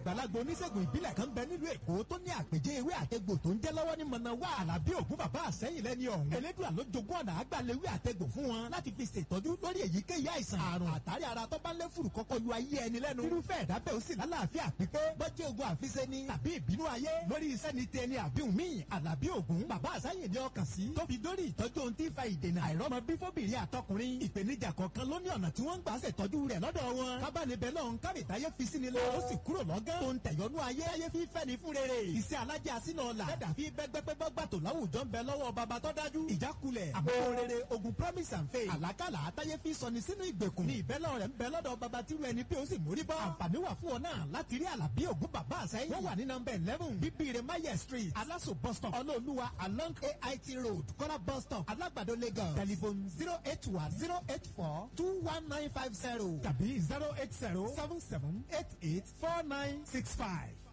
àgbàlagbà oníṣègùn ìbílẹ̀ kan bẹ nílùú èkó tó ní àpèjẹ ewé àtẹgbò tó ń jẹ́ lọ́wọ́ ní mọ̀nàwá àlàbí ògún bàbá àsẹ́yìn lẹ́ni ọ̀hún. elédùn àló jogún ọ̀nà àgbàlewé àtẹgbò fún wọn láti fi ṣètọ́jú lórí èyíkéyìí àìsàn àrùn àtàrí ara tó bá lé fùrù kọ́kọ́ lu ayé ẹni lẹ́nu. irúfẹ́ ẹ̀dá bẹ́ẹ̀ ó sì lálàáfíà pípé bọ́jẹ́ ogun àfiṣe ni tàbí ìbínú ayé lórí iṣẹ́ ni tẹni àbíhùn míì àlàbí ògún bàbá àsẹ́yìn ni ọkàn sí. tó fi dórí ìtọ́jú ohun tí ń fa ìdènà àìrọ́mọ bí fóbìnrin àtọkùnrin ìpèníjà kọ̀ọ̀kan ló ní ọ̀nà tí wọ́n ń gbà ṣètọ́jú rẹ̀ lọ́dọ̀ wọn. kábàánibẹ̀ náà ń kábìtáyé fi sí ni lọ ó sì kúrò lọ́gán tó ń tẹ̀yọ́nú ayé ayé fi fẹ́ ni fún rere. iṣẹ́ alájà sínú ọ̀la lẹ́dà fi bẹ́gbẹ́pẹ́ gbàtò láwùjọ ń bẹ lọ́wọ́ baba tó dájú. ìjákulẹ̀ àbúrò rere ogun promise and faith. àlákàlà àtàyé fi sọni sínú ìgbèkùn. ní ìbẹ́lẹ̀ rẹ̀ ń bẹ lọ́dọ̀ baba tí wẹ́ni pé ó sì mórí bọ́. àǹfààní wà fún ọ náà láti rí àlàbí ògún bàbá àsẹ́yìn. wọ́n wà ní nọmba eleven bíbíire maye street alaso bus stop ọlọ́ọ̀lùwà along ait road kọ́lá bus stop alágbàdo lagos telephone zero eight one zero eight four two one nine five zero tàbí zero eight zero seven seven eight eight four nine six five.